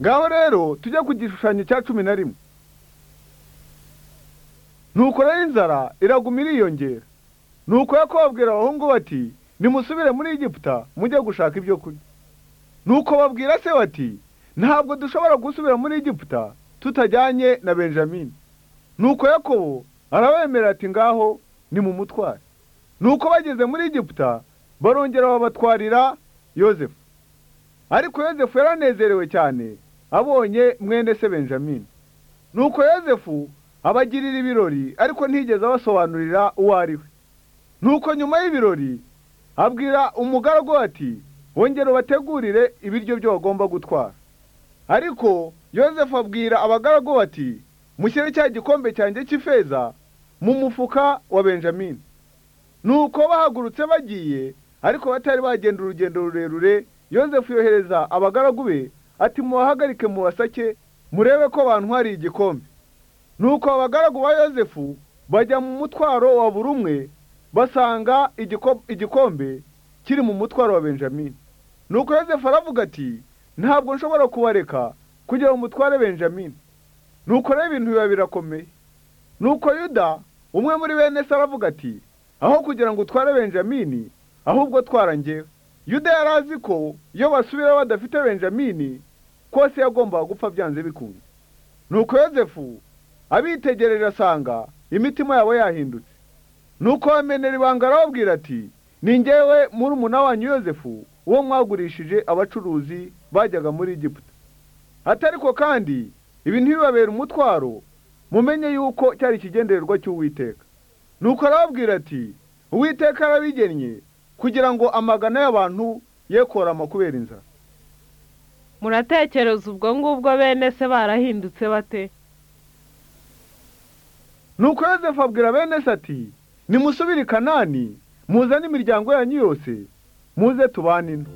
ngaho rero tujye ku gishushanyo cya cumi na rimwe nuko rero inzara iraguma iriyongera nuko yakobabwira abahungu bati nimusubire muri egiputa mujye gushaka ibyo kurya nuko babwira se bati ntabwo dushobora gusubira muri egiputa tutajyanye na benjamini nuko yakobo arabemerera ati ngaho ni mu mutware nuko bageze muri egiputa barongera babatwarira yozefu ariko yozefu yaranezerewe cyane abonye mwene se benjamini nuko yozefu abagirira ibirori ariko ntiyigeze abasobanurira uwo ari we nuko nyuma y'ibirori abwira umugaragu ati wongere ubategurire ibiryo byo bagomba gutwara ariko yozefu abwira abagaragu ati mushyire cya gikombe cyanjye cy'ifeza mu mufuka wa benjamini nuko bahagurutse bagiye ariko batari bagenda urugendo rurerure yozefu yohereza abagaragu be ati mubahagarike mu basake murebe ko hari igikombe nuko abagaragu ba yozefu bajya mu mutwaro wa buri umwe basanga igikombe kiri mu mutwaro wa benjamini nuko yosefu aravuga ati ntabwo nshobora kubareka kugira ngo mutware benjamini nuko rero ibintu biba birakomeye nuko yuda umwe muri bene se aravuga ati aho kugira ngo utware benjamini ahubwo twara ngewe yuda yari azi ko iyo basubira badafite benjamini kose yagombaga gupfa byanze bikunze nuko yosefu abitegereje asanga imitima yabo yahindutse nuko bamenera ibanga arababwira ati ni ngewe muri wanyu yosefu uwo mwagurishije abacuruzi bajyaga muri Egiputa atariko kandi ibi ntibibabere umutwaro mumenye yuko cyari ikigendererwa cy'uwiteka nuko arababwira ati uwiteka arabigennye kugira ngo amagana y'abantu ye korama kubera inzara muratekereza ubwo ngubwo bene se barahindutse bate nuko yosefu abwira bene se ati nimusubire i kanani muzane imiryango yanyu yose muze tubanino